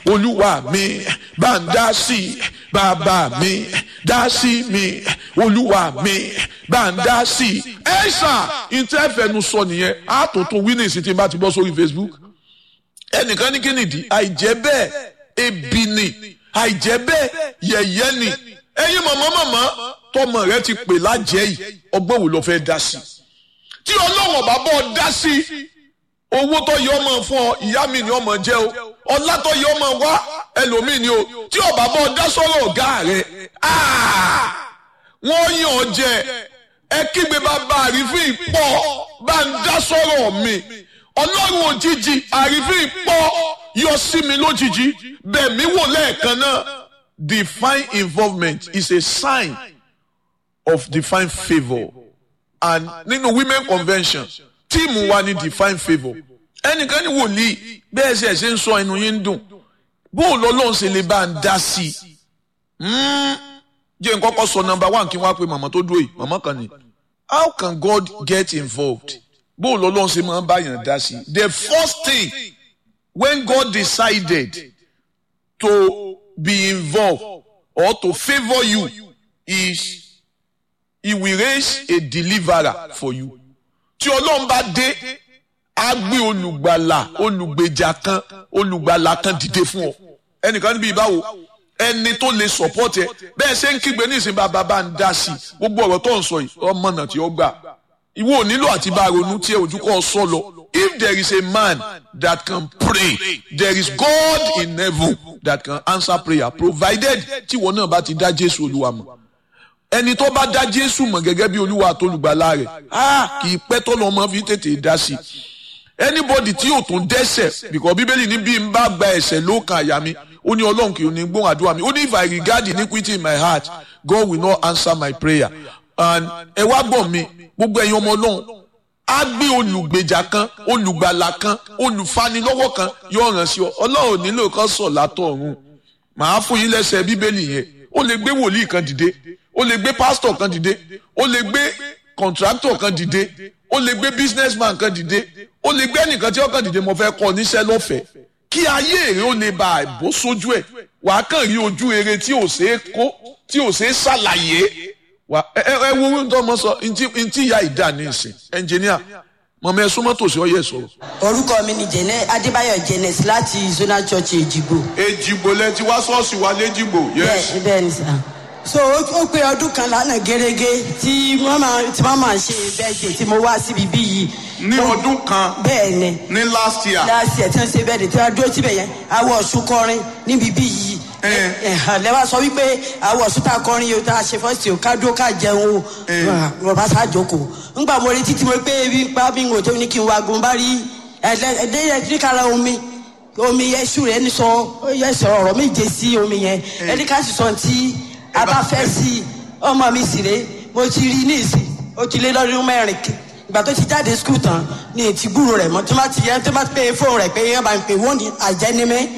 olúwa mi bá ń dá sí i bàbá mi dá sí mi olúwa mi bá ń dá sí i. ẹ ṣá ìtẹ́fẹ̀nu sọ nìyẹn á tó tún winnings tí n bá ti bọ́ sórí Facebook ẹnìkan ní kínìdí àìjẹ́ bẹ́ẹ̀ ebi ni àìjẹ́ bẹ́ẹ̀ yẹ̀yẹ́ ni ẹ̀yin mọ̀mọ́ mọ̀mọ́ tọmọ rẹ ti pè lájẹ́ yìí ọgbọ́n wo ló fẹ́ dá sí tí ọlọ́wọ̀n bá bọ́ dá sí owó tó yẹ ọmọ fún ọ ìyá mi ni ọmọ jẹ o ọlá tó yẹ ọmọ wá ẹlòmíì ni o tí ọba bọ́ dá sọ́rọ̀ ọ̀gá rẹ wọ́n yàn ọ jẹ ẹ kígbe bàbá àrífín pọ̀ bá ń dá sọ́rọ̀ mi ọlọ́run òjijì àrífín pọ̀ yọ sí mi lójijì bẹ́ẹ̀ mi wò lẹ́ẹ̀kan náà divine involvement is a sign of divine favour and nínú women convention tíìmù wa ni divine favour ẹnìkan ní wòlíì bẹ́ẹ̀ ṣe ṣe ń sọ ẹnu yín ń dùn bó o lọ lóun ṣe lè bá ń dá sí i jẹ́ n kọ́kọ́ sọ number one kí n wá pé màmá tó dúró yìí màmá kan ni how can God get involved bó o lọ lóun ṣe máa ń bá yàn dá sí i the first thing when God decided to be involved or to favour you is he will raise a deliverer for you tí ọlọ́run bá dé á gbé olùgbàlà olùgbèjà kan olùgbàlà kan dìde fún ọ ẹnìkan níbi ìbáwo ẹni tó lè support ẹ bẹ́ẹ̀ ṣe ń kígbe ní ìsìn bàbá bá ń dá sí i gbogbo ọ̀rọ̀ tó ń sọ yìí ọmọ náà tí ó gbà ìwọ ò nílò àti bá ronú tí ẹ ojú kọ́ ọ sọ lọ if there is a man that can pray there is God in heaven that can answer prayer provided tí ìwọ náà bá ti dá Jésù Olúwa mọ̀ ẹni tó bá dá Jésù mọ̀ gẹ́gẹ́ bí Olúwa àtolùgbàlà rẹ̀ á kì í pẹ́ tó lọ́ mọ́ fi tètè dá sí i anybody tí yóò tún dẹ́ṣẹ̀ because bíbélì ní bí n bá gba ẹ̀ṣẹ̀ ló kan àyà mi ó ní ọlọ́run kì í ní gbóhùn àdúrà mi ó ní if I regard iniquity in my heart God will not answer my prayer and ẹ wá gbọ́ mi gbogbo ẹ̀yin ọmọ ọlọ́run á gbé olùgbèjà kan olùgbàlà kan olùfanilọ́wọ́ kan yóò ràn sí ọ ọlọ́run nílò kan sọ̀ látọ̀ ọ̀run màá fún yín lẹ́sẹ̀ bíbélì yẹn ó lè gbé wòlíì kan dìde ó lè gbé pásítọ̀ kan dìde ó lè gbé kọ̀ǹtráktọ̀ kan dìde ó lè gbé businessman kan dìde ó lè gbé ẹnìkan tí ó kàn dìde mo fẹ́ kọ́ níṣẹ́ lọ́fẹ̀ẹ́ kí ayé rẹ ó lè ba àìbó sójú ẹ̀ wàá kàn rí ojú eré tí ò ṣeé kó tí ò ṣeé ṣàlàyé wà ẹ ẹ wo ohun tó mọ sọ ntí ntí ìyá ìdá ní ìsìn ẹnjìníà mọ̀mọ́ ẹ súnmọ́ tòsí ọyẹ sọ̀rọ̀. orúkọ mi ni jẹnẹ adébáyọ̀ jẹnẹs láti zonal church èjìgbò. èjìgbò lẹ ti wá ṣọ́ọ̀ṣì wa léjìgbò. bẹ́ẹ̀ bẹ́ẹ̀ ni sà so ó pé ọdún kan lánàá gẹ́gẹ́ tí wọ́n máa tí wọ́n máa ṣe bẹ́ẹ̀dẹ̀ tí mo wá síbi bí yìí. ní ọdún kan bẹ́ẹ̀ ni ní last year. last year tí wọ́n ṣe bẹ́ẹ̀dẹ̀ tí wọ́n dúró síbẹ̀ yẹn awọ ọ̀ṣun kọrin níbi bí yìí. lẹ́wọ̀n sọ wípé awọ ọ̀ṣun tá a kọrin yìí tá a ṣe fọ́ọ̀sì o ká dúró ká jẹun o wọ́n bá sá jókòó. ńgbà mo retí tí mo pé ebi ń pa mí ń wò tó ní kí n wá gun bá rí ẹ̀ẹ́dẹ́gbẹ̀rún omi omi yẹn ṣù rẹ̀ ní sọ yẹ sọ ọ̀rọ̀ méje sí omi yẹn ẹni ká sì sọ ti a bá fẹ́ sí ọmọ mi sì rè mo ti rí ní ìsìn ó ti lé lọ́dún mẹ́rin ìgbà tó ti jáde skul tán ní ètí gbúrò rẹ̀ mọ́ tó má ti yẹ tó má pe fóònù rẹ̀ pé yẹn bá ń pè wọ́n ní àjẹnímẹ́